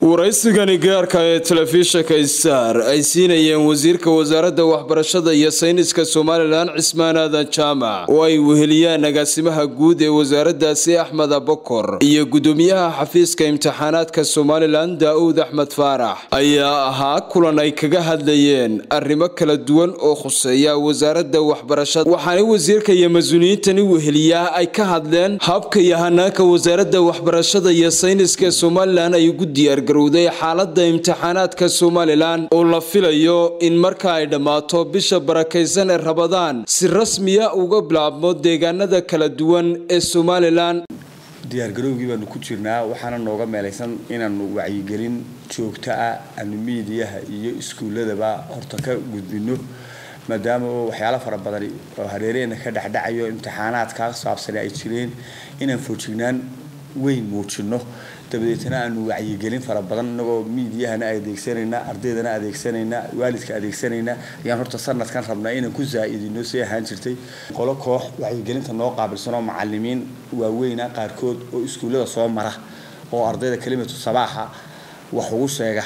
waraysigani gaarka ee telefishinka star ay siinayeen wasiirka wasaaradda waxbarashada iyo sayniska somalilan cismaan aadan jaamac oo ay weheliyaan agaasimaha guud ee wasaaraddaasi axmed abokor iyo gudoomiyaha xafiiska imtixaanaadka somalilan daa'uud axmed faarax ayaa ahaa kulan ay kaga hadlayeen arrimo kala duwan oo khuseeya wasaaradda waxbarashada waxaana wasiirka iyo mas-uuliyiintani weheliyaa ay ka hadleen habka iyo hanaanka wasaaradda waxbarashada iyo sayniska somalilan ay ugu diyaargarowday xaalada imtixaanaadka somalilan oo la filayo in marka ay dhammaato bisha barakaysan ee rabadaan si rasmiya uga bilaabmo deegaanada kala duwan ee somalilan diyaargarowgii baanu ku jirnaa waxaana nooga meelaysan inaanu wacyigelin joogto ah aanu miidiyaha iyo iskuulladaba horta ka gudbino maadaama waxyaalo fara badan oo hareeraheenna ka dhexdhacayo imtixaanaadka saabsane ay jireen inaan foojignaan weyn muujino dabadeetna aanu wacyigelin fara badan inagoo miidiyahana adeegsanayna ardaydana adeegsanayna waalidka adeegsanayna ayaan horta sanadkan rabnaa inaan ku zaa'idino si ahaan jirtay qolo koox wacyigelinta noo qaabilsan oo macalimiin waaweyna qaarkood oo iskuullada soo mara oo ardayda kelimatu sabaaxa wax ugu sheega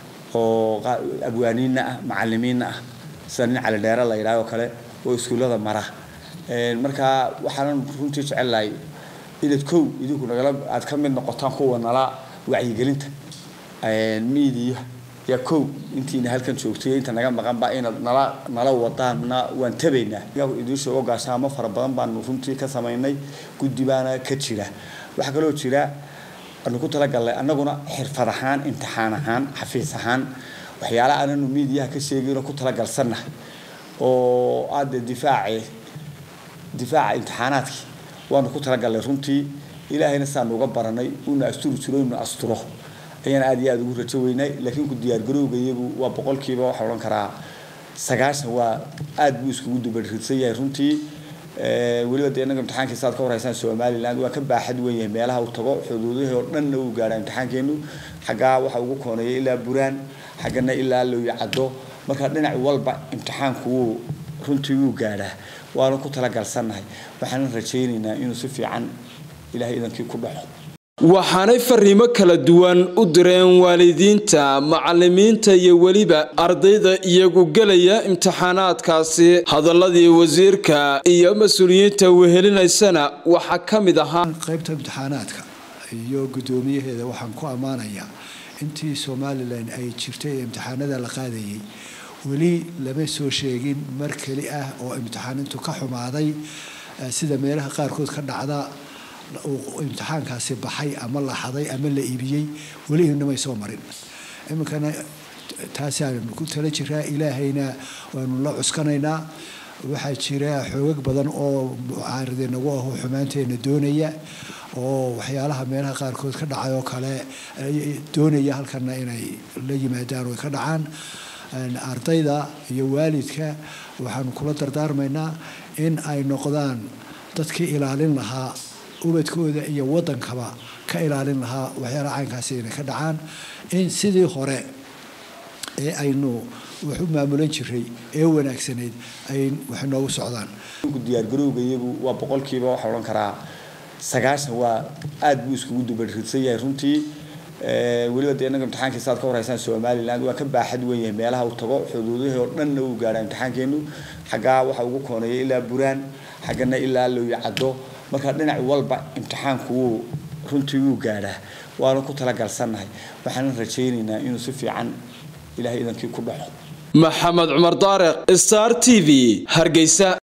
oo abwaaniinna ah macalimiinna ah sida nin calidheere la yidhaah oo kale oo iskuullada mara marka waxaanan runtii jecelahay inaad kow idinku nagala aad ka mid noqotaan kuwa nala wacyigelinta miidiya yaa kow intiina halkan joogtay inta naga maqanba inaad nala nala wadaanna waan tabaynaa idiin sheego gaashaamo fara badan baanu runtii ka samaynay guddi baana ka jira waxaa kaloo jira aanu ku talagalnay annaguna xirfad ahaan imtixaan ahaan xafiis ahaan waxyaala aananu miidiyaha ka sheegayno ku talagalsannahay oo aada difaace difaaca imtixaanaadkii waanu ku talagalnay runtii ilaahayna saanu uga baranay una asturi jiro inu asturo ayaan aad iyo aada ugu rajo weynay laakiin ku diyaargarowga iyagu waa boqolkiiba waxaa odhan karaa sagaashan waa aad buu iskugu dubarirsan yahay runtii weliba dee inaga imtixaankiisa aad ka horeysaan somaliland waa ka baaxad weyn yahay meelaha uu tago xuduudihii oo dhanna uu gaadhaa imtixaankeenu xaggaa waxa ugu kooneeya ilaa buraan xaggana ilaa looya caddo marka dhinac walba imtixaanku wuu runtii wuu gaadhaa waanu ku talagalsannahay waxaanan rajaynaynaa inuu si fiican ilahay idankii ku dhaxo waxaanay fariimo kala duwan u direen waalidiinta macalimiinta iyo weliba ardayda iyagu gelaya imtixaanaadkaasi hadaladii wasiirka iyo mas-uuliyiinta wehelinaysana waxaa ka mid ahaa qaybta imtixaanaadka iyo guddoomiyaheeda waxaan ku ammaanayaa intii somalilan ay jirtay ee imtixaanada la qaadayay weli lama soo sheegin mar keli ah oo imtixaanintu ka xumaaday sida meelaha qaarkood ka dhacda uu imtixaankaasi baxay ama la xaday ama la iibiyey weli inamay soo marin iminkana taasaanu ku tala jiraa ilaahayna waanu la cuskanaynaa waxaa jira xoogag badan oo mucaaride nagu aho xumaanteena doonaya oo waxyaalaha meelaha qaarkood ka dhacay oo kale doonaya halkana inay la yimaadaan oy ka dhacaan ardayda iyo waalidka waxaanu kula dardaarmaynaa in ay noqdaan dadkii ilaalin lahaa ubadkooda iyo wadankaba ka ilaalin lahaa waxyaalaha caynkaasi inay ka dhacaan in sidii hore ee aynu wax u maamulan jiray ee wanaagsanayd ay wax noogu socdaan diyaargarowga iyagu waa boqolkiiba waxaa odhan karaa sagaashan waa aada buu iskugu dubarirsan yahay runtii weliba dee inaga imtixaankiisa aad ka horeysaan somaliland waa ka baaxad weyn yahay meelaha uu tago xuduudihii oo dhanna uu gaadhaa imtixaankeenu xaggaa waxa ugu kooneeya ilaa buraan xaggana ilaa looya caddo marka dhinac walba imtixaanku wuu runtii wuu gaadhaa waanu ku talagalsannahay waxaanan rajaynaynaa inuu si fiican ilahay idankii ku dhaxo maxamed cumar daariq star t v hargeysa